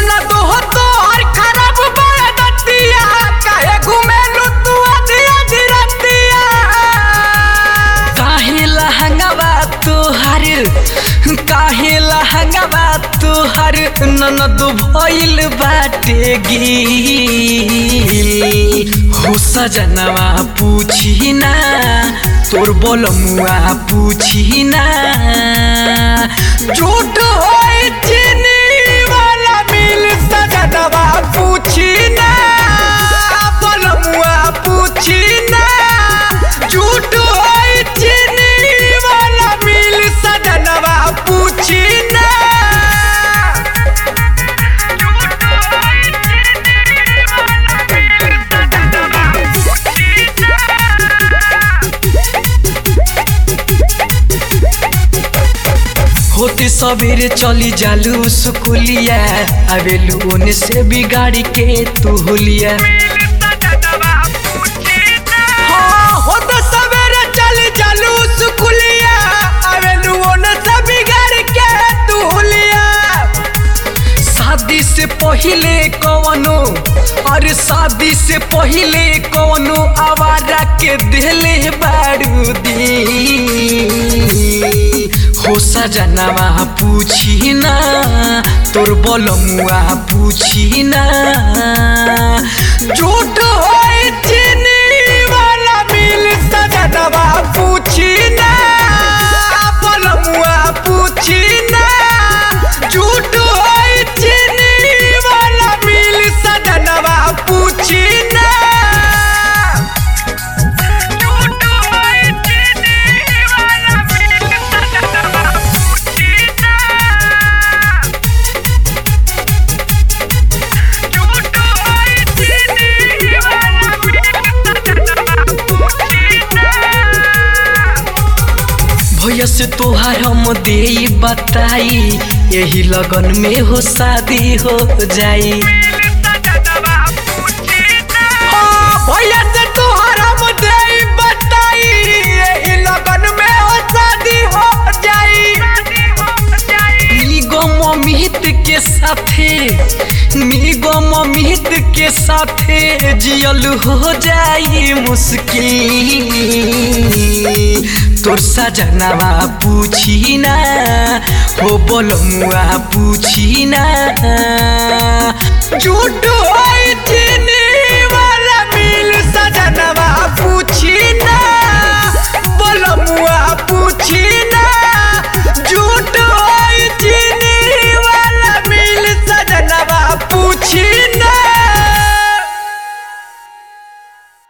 ननद हो तोहर खराब बरदतिया काहे घुमेलु तू आधी आधी रतिया काहे लहंगवा तोहर काहे लहंगवा तोहर ननद भइल बाटे गिल हो सजनवा पूछी ना तोर बोलमुआ पूछी ना झूठ होई चीनी वाला मिल सजनवा पूछी ना बोलमुआ पूछी ना झूठ होई चीनी वाला मिल सजनवा पूछी ना होते सवेरे चली जालू सुकुलिया आवेलू ओने से बिगाड़ी के तू हुलिया हाँ, होते सवेरे चली जालू सुकुलिया आवेलू ओने से बिगाड़ी के तू हुलिया शादी से पहिले कवनो अरे शादी से पहिले कवनो आवारा के दिले बारूदी हो सजनवा पूछी ना तोर बोलमुआ पूछी ना झूठ होई चीनी वाला मिल सजनवा पूछी ना बोलमुआ पूछी ना झूठ होई चीनी वाला मिल सजनवा पूछी ना झूठ होई चीनी वाला मिल सजनवा पूछी ना झूठ होई चीनी वाला मिल सजनवा पूछी ना भैया से तोहार हम दे बताई यही लगन में हो शादी हो जाई हाँ, भैया से तोहार हम दे बताई यही लगन में हो शादी हो जाई निगम अमित के साथे निगम अमित के साथे जियल हो जाई मुश्किल तोर सजनवा पूछी ना हो बोलमुआ पूछी ना झूठ हो